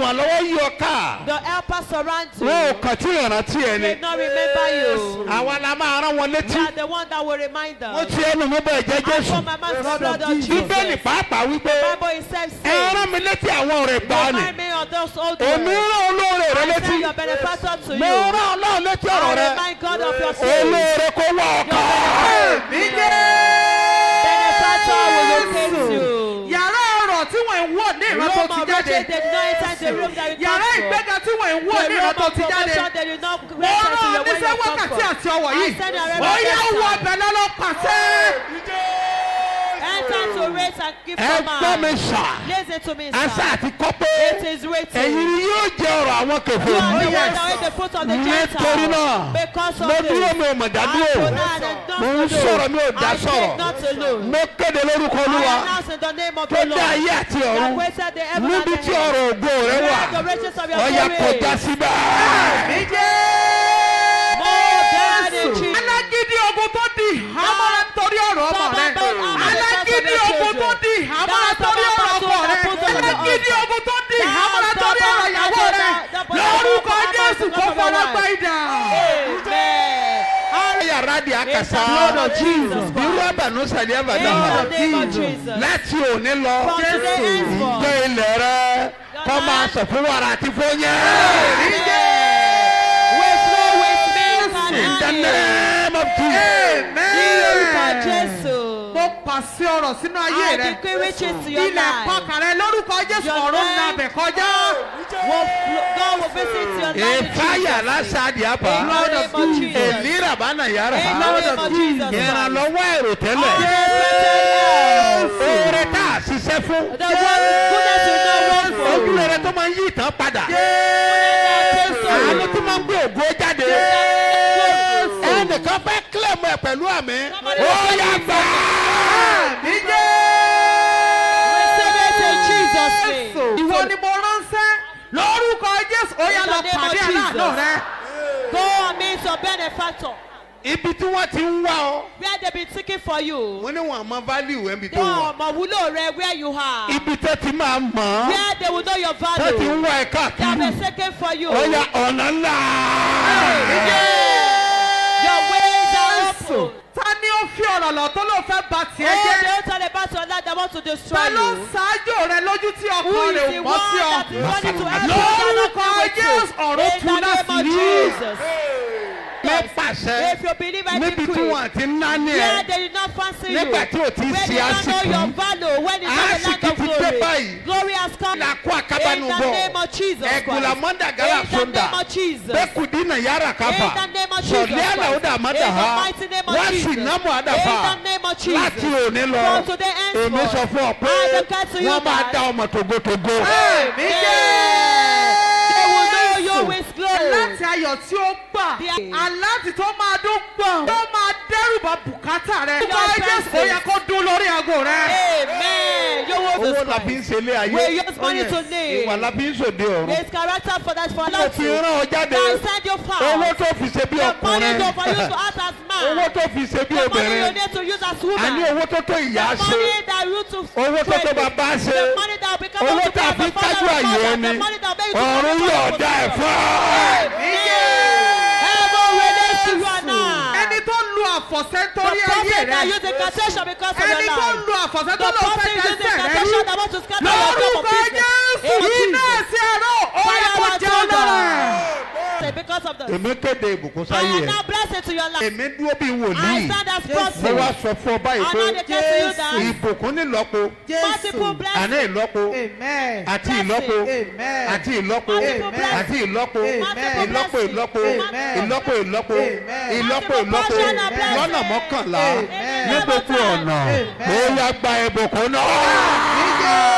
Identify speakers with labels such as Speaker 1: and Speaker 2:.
Speaker 1: olùrànlọ́wọ́ yí ọ ká
Speaker 2: The helper surround you.
Speaker 1: wọn ò kàn tí ìrántí ẹ
Speaker 2: They
Speaker 1: ni
Speaker 2: not remember you.
Speaker 1: àwa la máa rán wọn
Speaker 2: We
Speaker 1: létí
Speaker 2: are the one that will remind them.
Speaker 1: wọ́n ti ẹnu mi bọ̀ ẹ̀jẹ̀
Speaker 2: I
Speaker 1: jésù
Speaker 2: put my mouth to the blood of Jesus.
Speaker 1: bíbélì pàápàá wípé
Speaker 2: Bible itself
Speaker 1: ẹ
Speaker 2: says,
Speaker 1: rán mi létí àwọn ọ̀rẹ́ gbà ni
Speaker 2: remind me of those old
Speaker 1: èmi
Speaker 2: words.
Speaker 1: rán olóore rẹ
Speaker 2: I
Speaker 1: létí
Speaker 2: send your benefactor to
Speaker 1: mo
Speaker 2: you.
Speaker 1: rán ọlọ́run létí ọ̀rọ̀
Speaker 2: I
Speaker 1: rẹ
Speaker 2: remind God of your sins.
Speaker 1: olóore kó wá ọkàn
Speaker 2: Benefactor will locate you.
Speaker 3: yàrá ọ̀rọ̀ tí wọ́n ń wọ̀ ní ìran tó
Speaker 2: Room
Speaker 3: ti
Speaker 2: of
Speaker 3: jáde
Speaker 2: riches, they did not enter the room that you come
Speaker 3: yàrá
Speaker 2: from.
Speaker 3: ìgbéga tí wọ́n ń wọ̀
Speaker 2: The
Speaker 3: ní ìran
Speaker 2: room
Speaker 3: tó
Speaker 2: of
Speaker 3: ti jáde
Speaker 2: promotion, they did not
Speaker 3: mo
Speaker 2: enter to
Speaker 3: rán
Speaker 2: your where
Speaker 3: oníṣẹ́
Speaker 2: you come
Speaker 3: wákàtí
Speaker 2: from.
Speaker 3: àti ọwọ̀
Speaker 2: I
Speaker 3: yìí
Speaker 2: send a
Speaker 3: ó yá
Speaker 2: reverend
Speaker 3: wọ
Speaker 2: time.
Speaker 3: ọbẹ̀ lọ́lọ́ pàṣẹ.
Speaker 2: Enter to raise and give
Speaker 1: ẹ gbọ́ mi
Speaker 2: command.
Speaker 1: sà
Speaker 2: Listen to me,
Speaker 1: àṣà
Speaker 2: sir.
Speaker 1: àti kọ́ pé
Speaker 2: It is written.
Speaker 1: ẹ̀yin ni yóò jẹ ọ̀rọ̀ àwọn
Speaker 2: You
Speaker 1: kẹfẹ́
Speaker 2: are the
Speaker 3: yes.
Speaker 2: one that ate the fruit of the
Speaker 1: nítorí
Speaker 2: Gentiles.
Speaker 1: náà
Speaker 2: Because of
Speaker 1: mo
Speaker 2: this.
Speaker 1: dúró mi ò mọ̀ dádúró
Speaker 2: I pronounced it not
Speaker 1: mo ń
Speaker 2: to
Speaker 1: sọ̀rọ̀ mi ò dá
Speaker 2: I
Speaker 1: sọ̀rọ̀
Speaker 2: take not alone.
Speaker 1: mo kéde lórúkọ olúwa
Speaker 2: I announce in the name of
Speaker 1: tó
Speaker 2: the
Speaker 1: dá
Speaker 2: Lord.
Speaker 1: ayé àti
Speaker 2: That
Speaker 1: ọ̀run
Speaker 2: created the heaven and
Speaker 1: níbi
Speaker 2: the
Speaker 1: tí
Speaker 2: earth.
Speaker 1: ọ̀rọ̀ ògo rẹ wà
Speaker 2: Where the riches of your
Speaker 1: ọ̀yà
Speaker 2: glory.
Speaker 1: kọjá síbẹ̀.
Speaker 2: Oh, God in Jesus.
Speaker 3: alágídí ogun tó di ìhámọ́ra torí ọ̀rọ̀ ọmọ rẹ alágídí ogun tó di ìhámọ́ra torí ọ̀rọ̀ ọkọ rẹ alágídí ogun tó di ìhámọ́ra torí ọ̀rọ̀ ìyàwó rẹ lórúkọ jésù kó fọwọ́ gbá ìdá.
Speaker 2: Amen.
Speaker 1: yàrá di àkàsà
Speaker 2: blood of Jesus Christ.
Speaker 1: irú àbànú sàlẹ̀ àbàdà
Speaker 2: In
Speaker 1: hàn
Speaker 2: the name of Jesus.
Speaker 1: láti òní lọ
Speaker 2: From today henceforth.
Speaker 1: ìjọ ilẹ̀ rẹ kọ́ máa sọ fún wàrà àti fóyẹ́.
Speaker 2: With flow with milk and
Speaker 1: in the
Speaker 2: honey.
Speaker 1: name of Jesus.
Speaker 2: Ní orúkọ
Speaker 3: amen.
Speaker 2: Jésù.
Speaker 3: mo pàṣẹ ọ̀rọ̀ sínú ayé
Speaker 2: I
Speaker 3: rẹ
Speaker 2: decree riches to your
Speaker 3: ilẹ̀
Speaker 2: life.
Speaker 3: pàkàrẹ lórúkọ jésù
Speaker 2: Your
Speaker 3: ọ̀run
Speaker 2: life.
Speaker 3: nàbẹ̀ kọjá.
Speaker 2: Will flo- God will visit your life. in
Speaker 1: ìfáyà
Speaker 2: Jesus' name.
Speaker 1: lásàdì àbá
Speaker 2: In the name of Jesus.
Speaker 1: èmi ràbánà yàrá
Speaker 2: In the name of Jesus.
Speaker 1: ìrànlọ́wọ́ èrò tẹ́lẹ̀
Speaker 2: Unexpected help.
Speaker 1: oore tá a ṣiṣẹ́ fún
Speaker 2: The one goodness will not work for you.
Speaker 1: ojúlere tó máa ń yí ìtàn padà àánú tó máa ń gbé ògo jáde ẹnìkan fẹ́ kílẹ̀mù ẹ̀ pẹ̀lú àmì ó yà gbà
Speaker 2: Receive it in Jesus' name.
Speaker 3: ìwọ ni mo ránṣẹ́ lórúkọ jésù ó yá
Speaker 2: In
Speaker 3: lọ
Speaker 2: the name of
Speaker 3: pàdé aláàánú
Speaker 2: Jesus.
Speaker 3: rẹ.
Speaker 2: Go and meet your benefactor.
Speaker 1: ibi tí wọ́n ti ń wá ọ
Speaker 2: Where they been seeking for you.
Speaker 1: wọ́n ní wọn àmọ́ value ẹ̀ níbi tó
Speaker 2: Wọ́n
Speaker 1: wà
Speaker 2: ọmọ wúlò rẹ where you are.
Speaker 1: ibi tó ti máa mọ̀ ọ́
Speaker 2: Where they will know your
Speaker 1: tó ti ń
Speaker 2: value.
Speaker 1: wá ẹ
Speaker 2: They have
Speaker 1: káàkiri
Speaker 2: been seeking for you.
Speaker 1: ó yà ọ̀nà ńlá.
Speaker 2: Your ways are open.
Speaker 3: ta ni ó fi ọ̀rọ̀ lọ tó ló fẹ́ ba
Speaker 2: Oh,
Speaker 3: tiẹ̀ jẹ́.
Speaker 2: they don't tell about your life that want to destroy
Speaker 3: ta ló ń
Speaker 2: you.
Speaker 3: ṣáájú rẹ lójú tí
Speaker 2: Who
Speaker 3: ọkàn
Speaker 2: is
Speaker 3: rẹ
Speaker 2: the
Speaker 3: ò
Speaker 2: one
Speaker 3: mọ́ sí ọ.
Speaker 2: that is running to help you?
Speaker 3: lórúkọ jésù ọ̀rọ̀
Speaker 2: In
Speaker 3: tu
Speaker 2: the name
Speaker 3: láti
Speaker 2: of
Speaker 3: rí.
Speaker 2: Jesus.
Speaker 1: mi pàṣẹ
Speaker 2: If you believe I
Speaker 1: níbi tí
Speaker 2: decree.
Speaker 1: wọn ti ń ná ní
Speaker 2: Where
Speaker 1: ẹ
Speaker 2: they did not fancy you.
Speaker 1: nígbà tí o ti
Speaker 2: When
Speaker 1: ṣe
Speaker 2: they don't know
Speaker 1: àsìkò
Speaker 2: your
Speaker 1: yìí
Speaker 2: value. When it's not the land
Speaker 1: àsìkò
Speaker 2: of
Speaker 1: ti dé
Speaker 2: glory.
Speaker 1: báyìí
Speaker 2: Glory has come.
Speaker 1: la kó àkábánu
Speaker 2: In the
Speaker 1: bọ̀
Speaker 2: name of Jesus
Speaker 1: ẹ̀gùlà
Speaker 2: Christ.
Speaker 1: mọ́ndà gàrà
Speaker 2: In the
Speaker 1: sódà
Speaker 2: name of Jesus.
Speaker 1: bẹ́kùdí nà yàrá kábà
Speaker 2: In the name of Jesus
Speaker 1: sọ̀lẹ́
Speaker 2: Christ.
Speaker 1: àlàó dà má dà
Speaker 2: In the
Speaker 1: ha
Speaker 2: mighty name of
Speaker 1: wá sí
Speaker 2: Jesus.
Speaker 1: námù àdàfà
Speaker 2: In the name of Jesus.
Speaker 1: láti òní lọ
Speaker 2: From today henceforth,
Speaker 1: èmi sọ fún ọ pé
Speaker 2: I declare to you
Speaker 1: wọ́n máa
Speaker 2: that-
Speaker 1: dá ọmọ tògótògó.
Speaker 2: They will know you with glory.
Speaker 3: aláti ayọ̀ tí ó gbà
Speaker 2: The-
Speaker 3: aláti tó máa dún gbọ̀n tó máa dẹ́rùbà bùkátà rẹ.
Speaker 2: Your
Speaker 3: lórúkọ jésù ó yẹ kó dún lórí aago rẹ.
Speaker 2: Amen. You will
Speaker 1: owó la fi ń ṣe ilé ayé
Speaker 2: We use money to live.
Speaker 1: ìwà la fi ń ṣòde ọ̀run
Speaker 2: There is character for that for
Speaker 1: mo
Speaker 2: love
Speaker 1: fi
Speaker 2: to.
Speaker 1: rán ọ jáde
Speaker 2: I send you far.
Speaker 1: owó tó fi ṣe bí
Speaker 2: The money
Speaker 1: ọkùnrin
Speaker 2: to for you to act as man.
Speaker 1: owó tó fi ṣe bí
Speaker 2: The money you
Speaker 1: obìnrin
Speaker 2: need to use as woman.
Speaker 1: àní owó tó tó ìyá
Speaker 2: The
Speaker 1: ṣe
Speaker 2: money that you to
Speaker 1: owó tó tó
Speaker 2: trade with.
Speaker 1: bàbá ṣe
Speaker 2: The money that will become
Speaker 1: owó
Speaker 2: to be
Speaker 1: tá a
Speaker 2: as
Speaker 1: fi
Speaker 2: a father
Speaker 1: kájú
Speaker 2: and
Speaker 1: àyè
Speaker 2: mother.
Speaker 1: ẹni
Speaker 2: The money that will make you to
Speaker 1: ọ̀run
Speaker 2: become
Speaker 1: yóò
Speaker 2: a
Speaker 1: dá ẹ̀
Speaker 2: father.
Speaker 1: fún ọ.
Speaker 2: Heaven relates to you and I.
Speaker 3: ẹni tó lu àfọ̀sẹ́
Speaker 2: The
Speaker 3: torí ayé
Speaker 2: prophet that
Speaker 3: rẹ.
Speaker 2: use incantation because of your
Speaker 3: ẹni tó
Speaker 2: life.
Speaker 3: lu àfọ̀sẹ́ tó
Speaker 2: The
Speaker 3: lọ fẹ́
Speaker 2: person using
Speaker 3: dẹ́sẹ̀ rẹ
Speaker 2: incantation
Speaker 3: rú.
Speaker 2: that want to scatter your job of
Speaker 3: lórúkọ
Speaker 2: business.
Speaker 3: jésù
Speaker 2: In
Speaker 3: iná
Speaker 2: Jesus.
Speaker 3: ẹ̀sìn ẹ̀rọ ó yẹ
Speaker 2: Fire
Speaker 3: kó
Speaker 2: and
Speaker 3: jẹ́ ọlọ́rẹ̀.
Speaker 2: thunder. Because of the
Speaker 1: èmi kéde ìbùkún
Speaker 2: I
Speaker 1: sáyé
Speaker 2: am
Speaker 1: ẹ
Speaker 2: now blessed to your life.
Speaker 1: èmi dúró bí
Speaker 2: I
Speaker 1: wòlíì
Speaker 2: stand as
Speaker 1: mo
Speaker 2: prophet.
Speaker 1: wá sọ fún ọ báyìí
Speaker 2: I
Speaker 1: pé
Speaker 2: now declare to you that
Speaker 1: ìbùkún nílọ́po
Speaker 2: multiple blessings.
Speaker 1: àní ìlọ́po
Speaker 3: amen.
Speaker 1: àti ìlọ́po
Speaker 3: amen.
Speaker 1: àti ìlọ́po
Speaker 2: Multiple blessings.
Speaker 1: àti ìlọ́po
Speaker 3: Amen.
Speaker 1: ìlọ́po ìlọ́po
Speaker 3: Amen.
Speaker 1: ìlọ́po ìlọ́po
Speaker 3: Amen.
Speaker 1: ìlọ́po
Speaker 2: Multiple
Speaker 1: ìlọ́po
Speaker 2: portion of blessings.
Speaker 1: lọ́nà mọ́kànlá
Speaker 3: Amen.
Speaker 1: ní gbogbo ọ̀nà
Speaker 3: Amen.
Speaker 1: ó yá gba ìbùkún náà.